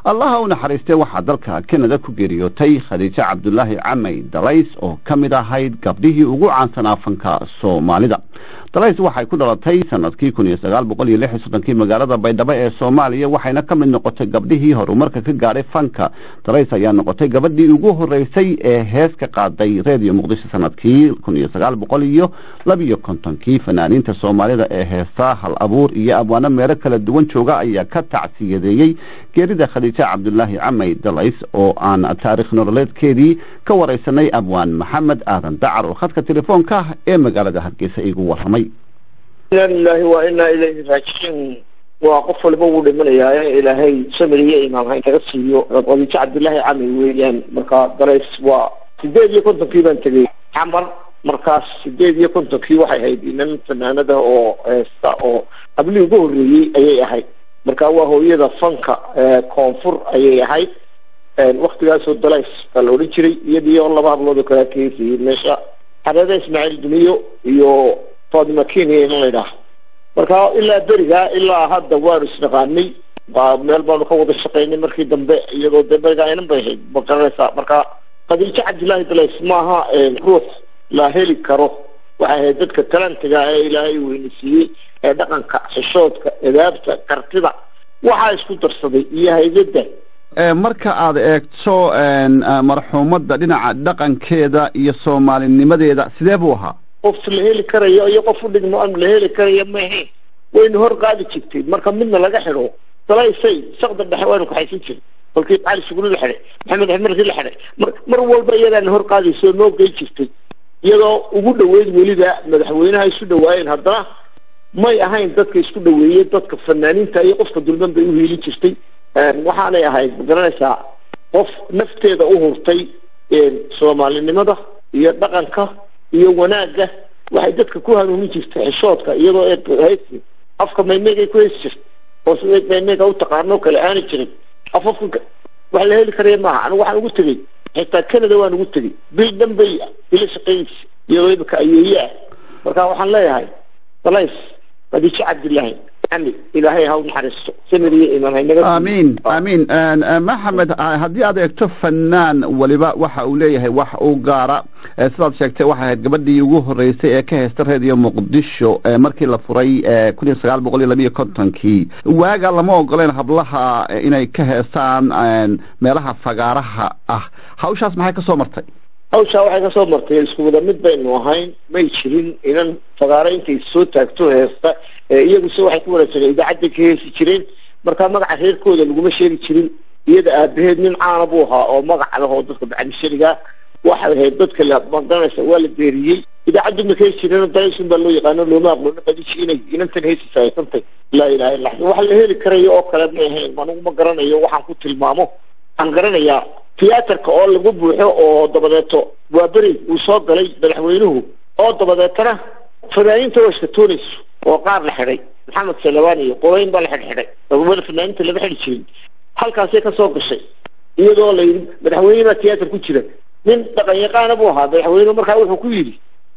allaha u naxariistee waxaa dalka kanada ku geeriyootay khadiijo cabdulaahi camay dalays oo ka mid ahayd gabdhihii ugu caansanaa fanka soomaalida dalays waxay ku dhalatay sanadkii kun iyo sagaal boqol iyo lix iyo soddonkii magaalada baydhabo ee soomaaliya waxayna ka mid noqotay gabdhihii horumarka ka gaadhay fanka dalays ayaa noqotay gabadhii ugu horeysay ee hees ka qaaday reediyo muqdisho sanadkii kun iyo sagaal boqol iyo labiyo kontonkii fanaaniinta soomaalida ee heesta hal abuur iyo abwaano meelo kala duwan jooga ayaa ka tacsiyadeeyey geerida khadiijo cabdulaahi camay dalays oo aan taarikh nololeedkeedii ka wareysanay abwaan maxamed aadan dacar oo khadka telefoonka ah ee magaalada hargeysa igu waramay inaa lilahi waa inaa ilayhi raajixiin waa qof waliba wuu dhimanayaa ilaahay samir iyo imaam ha inaga siiyo khadiijo cabdillaahi camay weeyaan marka dalays waa sideed iyo kontonkii baan tegay xamar markaas sideed iyo kontonkii waxay ahayd inan fanaanada oo heesta oo qablii ugu horreeyey ayay ahayd marka waa hooyada fanka koonfur ayay ahayd waktigaasoo dalays baa la odhan jiray iyadii oo laba hablood oo kale kaheysayay meesha xareeda ismaaciil duniyo iyo fatima kenya in laydhaah marka ilaa berigaa ilaa hadda waanu isnaqaanay meel baanu ka wada shaqaynay markii dambe iyadoo dee berigaa inan bay ahayd maqaranaysaa marka khadiijo cabdillaahi dalays maaha ruux la heli karo waxay ahayd dadka talantiga ee ilaahay weynisiiyey ee dhaqanka xishoodka edaabta kartida waxaa isku darsaday iyo haydada marka aad eegto marxuumadda dhinaca dhaqankeeda iyo soomaalinimadeeda sidee buu ahaa qof la heli karayo iyo qof udhigmo aan la heli karayo ma ahayn waynu hor qaadi jirtay marka midna laga xidho dalaysay sakda dhexe waynu kaxaysan jiray kolkii cali suguli la xidhay maxamed axmerkii la xidhay mar walba iyadaana hor qaadayso noo gey jirtay iyadoo ugu dhaweyd weliba madaxweynaha isu dhawaayeen haddana may ahayn dadka isku dhaweeyey dadka fanaaniinta iyo qofka dulman bay uhiilin jirtay waxaanay ahayd magaranaysaa qof nafteeda u hurtay soomaalinimada iyo dhaqanka iyo wanaagga waxay dadka ku hanuunin jirtay xishoodka iyadoo haysi afka maymeegay ku heysi jirtay oo sida maymeega u taqaano kale aana jirin af afka wax la heli karaya maaha anigu waxaan ugu tegey xitaa canada waan ugu tegey bil dhan bay ila shaqaynaysa iyadoo imika ayeeye ah marka waxaan leeyahay dalays khadiijo cabdillaahi ami ilaahay ha u naxariisto samir iyo imaan haynaga amiin amiin maxamed haddii aad eegto fanaan waliba waxa uu leeyahay wax u gaara sidaad sheegtay waxay ahayd gabadhii ugu horeysay ee ka heysta reediyo muqdisho markii la furay kun iyo sagaal boqol iyo labiyo kontonkii waaga lama ogoleen hablaha inay ka heestaan meelaha fagaaraha ah hawshaas maxay kasoo martay hawshaa waxay kasoo martay isku wada mid baynu ahayn may jirin inan fagaaro intay soo taagto heesta iyaguse waxay ku wanaagsanay idaacadday ka heesi jireen markaa magaca reerkooda laguma sheegi jirin iyada aabaheed nin caana buu ahaa oo magac leh oo dadka bacdisharigaa waxay ahayd dadka la magaranaysa waa la beeriyey idaacaddu ma ka heesi jireen daysun baa loo yaqaano looma aqloona qadishi inay inantan heesisa haysantay laa ilaha illa wax la heli karayo oo kale ma ahayn anigu ma garanayo waxaan ku tilmaamo waxaan garanayaa tiyaatarka oo lagu buuxo oo dabadeeto waa beri uu soo galay madaxweynuhu oo dabadeetana fanaaniinta waa iskatoonayso oo qaar la xidhay maxamed salawaan iyo qorayn baa la xidhxidhay wada fanaaniinta lama xidhi jirin halkaasay kasoo gashay iyadoo la yidhi madaxweyne baa tiyaatar ku jira nin dhaqan yaqaana buu ahaa madaxweynuhu markaa wuxuu ku yidhi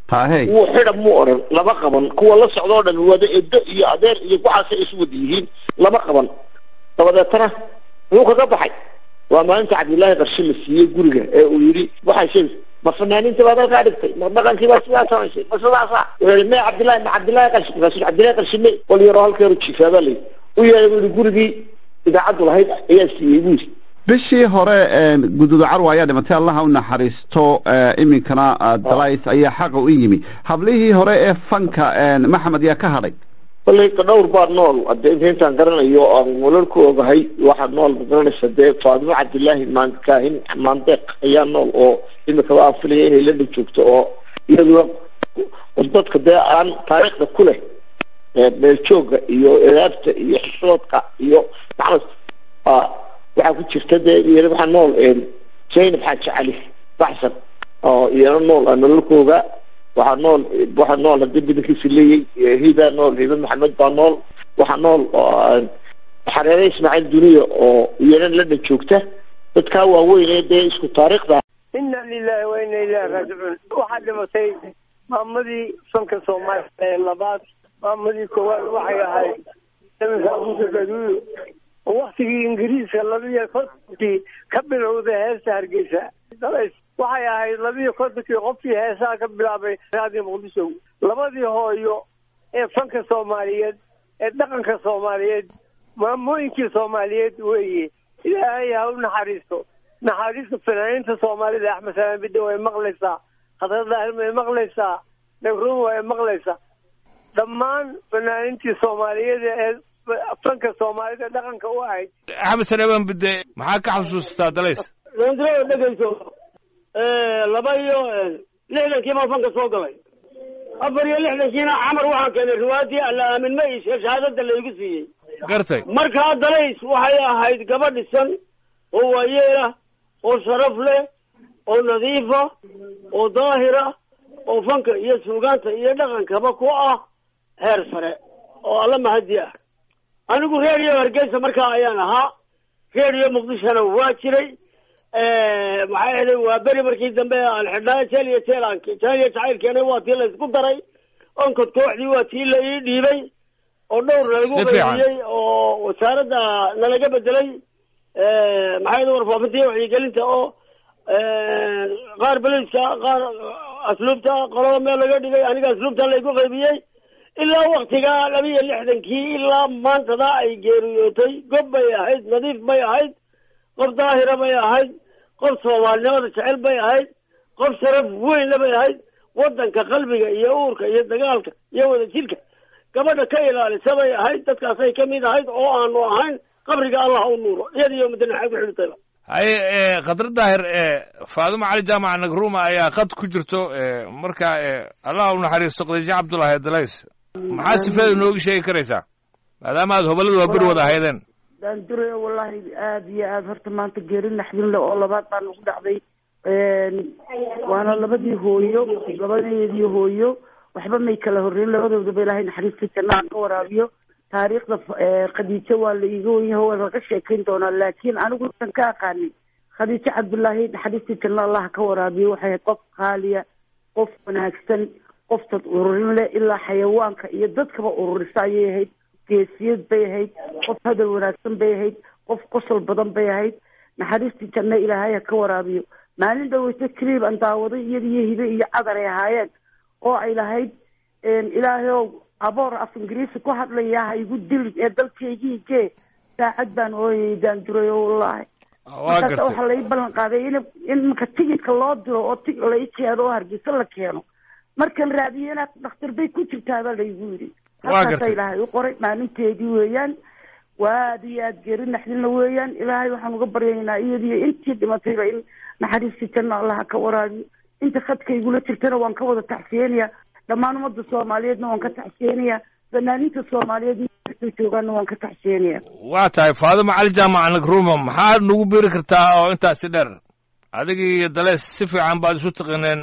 wuu xidha muu odhan lama qaban kuwa la socda oo dhan wada edo iyo adeer iyo waxaasay isu wada yihiin lama qaban dabadeetana muxuu kaga baxay waa maalinta cabdillaahi qarshe la siiyey guriga ee uu yidhi waxay sheeg ma fanaaniinta baad halkaa dhigtay ma dhaqankii baa sidaa samaysay ma sidaasa wuxuu me cabdillahi ma cabdillahi qarshe markaasu cabdillahi qarshe me qol yaroo halkeeru jifaabaa la yidhi u yeeday buu yidhi gurigii idaacaddu lahayd ayaa siiyey buu yidhi bishii hore guduuda carwa ayaa dhimatay allaha u naxariisto iminkana dalays ayaa xaqa u yimi hablihii hore ee fanka maxamed yaa ka hadhay kollay dhowr baa nool hadde inta intaan garanayo aan walal ku ogahay waxaa nool magaranaysa dee faadimo cabdillaahi maankaahin maandeeq ayaa nool oo imikaba aan filaya inay london joogto oo iyaduna dadka dee aan taariikhda ku leh meeljooga iyo edaabta iyo xishoodka iyo maxamed waxaa ku jirta dee iyana waxaa nool zaynab xaaji cali baxsan oo iyana nool aan nololkooga waxaa nool waxaa nool haddii badankiisa leeyay hibaa nool hiba maxamed baa nool waxaa nool xareere ismaaciil duniya oo iyana london joogta dadkaa waaweyn ee dee isku taariikhda ina lilahi wa ina ilahi raajicuun waxaa dhimatay maamadii fanka soomaaliya ee labaad maamadii koowaad waxay ahayd samirka abuuka gaduuyo oo waktigii ingiriiska labiyo kontonkii ka bilowday heesta hargeysa dalays waxay ahayd labiyo kontonkii qofkii heesaha ka bilaabay raadiyo muqdisho labadii hooyo ee fanka soomaaliyeed ee dhaqanka soomaaliyeed maamooyinkii soomaaliyeed weeye ilaahay ha u naxariisto naxariista fanaaniinta soomaalida axmed salaan bidde way maqlaysaa khadra daahir way maqlaysaa nagruun way maqlaysaa dhammaan fanaaniintii soomaaliyeed ee fanka soomaalida dhaqanka u ahayd axmed salaan bidde maxaa ka xasuustaa dalays dendro dhegeyso laba iyo lixdankii baan fanka soo galay afar iyo lixdankiina camar waxaan keenay riwaayadii alla aamin ma ishe shahaadada laygu siiyey gartay markaa dalays waxay ahayd gaba dhisan oo waayeelah oo sharaf leh oo nadiifa oo daahira oo fanka iyo suugaanta iyo dhaqankaba ku ah heer sare oo alla mahadi ah anigu reeriyo hargeysa markaa ayaan ahaa reeriyo muqdishona waa jiray maxaa yeelay waa beri markii dambe aan xidhnaa jeel iyo jeel jeel iyo jacaylkeena waa tii la isku daray onkod kooxdii waa tii la ii dhiibay oo dhowr nalagu Si fiican. qaybiyey oo wasaaradda nalaga bedelay maxaa yeelay warfaafinta iyo wacyigelinta oo qaar beliska qaar asluubta qolada meel laga dhigay aniga asluubta laygu qaybiyey ilaa waktigaa laba iyo lixdankii ilaa maantada ay geeriyootay gob bay ahayd nadiif bay ahayd qof daahira bay ahayd qof soomaalinimada jecel bay ahayd qof sharaf weynna bay ahayd wadanka qalbiga iyo uurka iyo dagaalka iyo wadajirka gabadha ka ilaalisa bay ahayd dadkaasay ka mid ahayd oo aanu ahayn qabriga allah u nuuro iyada iyo mudanaxaa ku xidhitayba haye khadra daahir faadimo cali jaamac nagruma ayaa qad ku jirto marka allah u naxariisto khadiijo cabdullaahi dalays maxaa sifeeda nooga sheegi karaysaa maadaama aad hobaladu waa beri wada ahaydeen daandure wallahi aada iyo aada horta maanta geeri naxdin le oo labaad baa nagu dhacday waana labadii hooyo labadeedii hooyo waxba may kala horreyn labadoodaba ilaahay naxariista jannaha ka waraabiyo taariikhda eh, khadiijo waa la iiga wenyaho waa laga sheekayn doonaa laakiin anigu intan ka aqaanay khadiijo cabdullaahi naxariista janna allah ka waraabiyo waxay ahayd qof qaaliya qof wanaagsan qof dad ururin leh ilaa xayawaanka iyo dadkaba ururisa ayay ahayd geesiyad bay ahayd qof hadal wanaagsan bay ahayd qof qosol badan bay ahayd naxariistii janno ilaahay ha ka waraabiyo maalin dhaweyto kaliib aan daawaday iyada iyo hibe iyo cadar ay ahaayeen oo ay lahayd ilaahay ow aboor af ingiriisi ku hadlaya ha igu dilin ee dalkaygii jee saacad baan ooyay daanduray oo wallaahi waa markaas gartay waxaa lai ballan qaaday in in marka tigidka loo diro oo tig lai keeno oo hargeysa la keeno markan raadiyo inaad dhakhtar bay ku jirtaa baa laygu yidhi Waa halkaasa gartay. ilaahay u qoray maalinteedii weeyaan waa aada iyo aada geeri naxdinla weeyaan ilaahay waxaan uga baryaynaa iyadiyo intii dhimatayba in naxariistii janna allaha ka waraabiyo inta khadka igula jirtana waan ka wada tacsiyeenaya dhammaan ummadda soomaaliyeedna waan ka tacsiyeenaya fanaaniinta soomaaliyeed meelkastay joogaanna waan ka tacsiyeenaya waa tahay faadimo cali jaamac nagruma maxaa nagu biri kartaa oo intaasi dheer adiga iyo dalees si fiican baad isu taqineen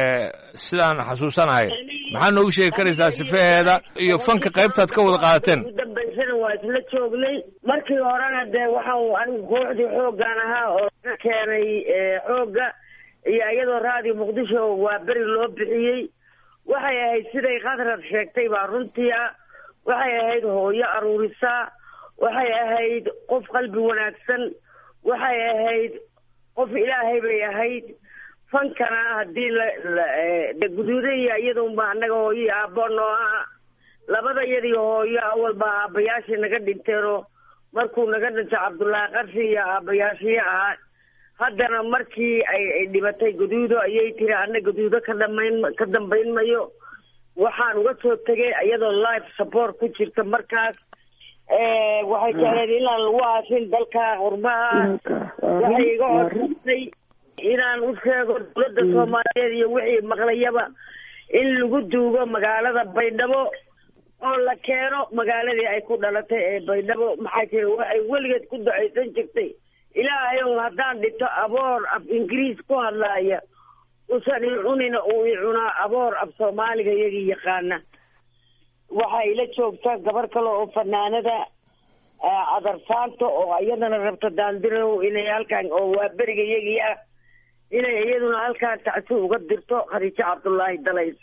sidaan xasuusanahay maxaa noogu sheegi karaysaa sifeheeda iyo fanka qaybtaad ka wada qaadateen ugu dambaysana waa isla joognay markii horena dee waxaan anigu kooxdii xooggan ahaa oo ka keenay xoogga iyo iyadoo raadiyo muqdisho waa beri loo bixiyey waxay ahayd siday khadrad sheegtay baa runtii ah waxay ahayd hooyo aruurisaa waxay ahayd qof qalbi wanaagsan waxay ahayd qof ilaahay bay ahayd fankana haddii la la- eh, de guduudaya iyadunba annaga hooyo iyo aabbo noo ah labada iyadii hooyo awalba aabbayaashii naga dhinteenoo markuu naga dhintay cabdullaahi qarshi iyo aabbayaashii ahaa haddana markii ay ay dhibatay guduudo ayay tiri anna guduudo ka dhamayn ka dambayn mayo waxaan uga soo tegay iyadoo life support ku jirta markaas Eh, waxay jecleed inaan lagu aasin dalka qurbaha waxay iga codsatay inaan u sheego dowladda soomaaliyeed iyo wixii maqlayaba in lagu duugo magaalada baydhabo oo la keeno magaaladii ay ku dhalatay ee baydhabo maxaa jira waxay weligeed ku ducaysan jirtay ilaahay ow haddaan dhito aboor af ingiriis ku hadlaaya usan i cunina uu i cunaa aboor af soomaaliga iyagii yaqaana waxaa ila joogta gabar kale oo fanaanada ah, cadarsaanta oo iyadana rabta daandirow inay halkan oo waa beriga iyagii ah inay iyaduna halkaan tacsi uga dirto khadiijo cabdullaahi dalays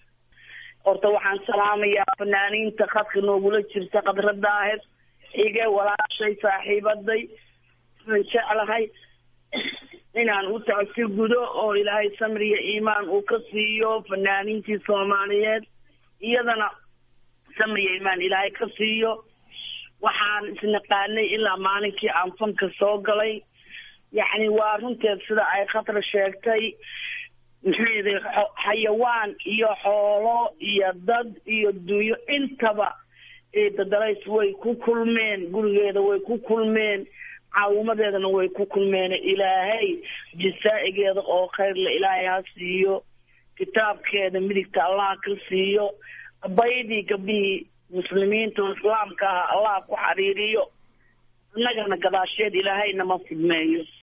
horta waxaan salaamayaa fanaaniinta khadka noogula jirta khadra daahir xige walaash walaashay saaxiibaday aan jeclahay inaan u tacsi gudo oo ilaahay samriya iimaan uu ka siiyo fanaaniintii soomaaliyeed iyadana samriya iimaan ilaahay ka siiyo waxaan isnaqaanay ilaa maalinkii aan fanka soo galay yacni waa runteed sida ay khatar sheegtay maxayde xayawaan iyo xoolo iyo dad iyo dunyo intaba eedadalays way ku kulmeen gurigeeda way ku kulmeen caawimadeedana way ku kulmeen ilaahay jasaa'igeeda oo khayrle ilaahay ha siiyo kitaabkeeda midigta allah ka siiyo baydii gabdhihii muslimiinta oo islaamka ah allah ku xariiriyo innagana gadaasheed ilaahayna ma fidmeeyo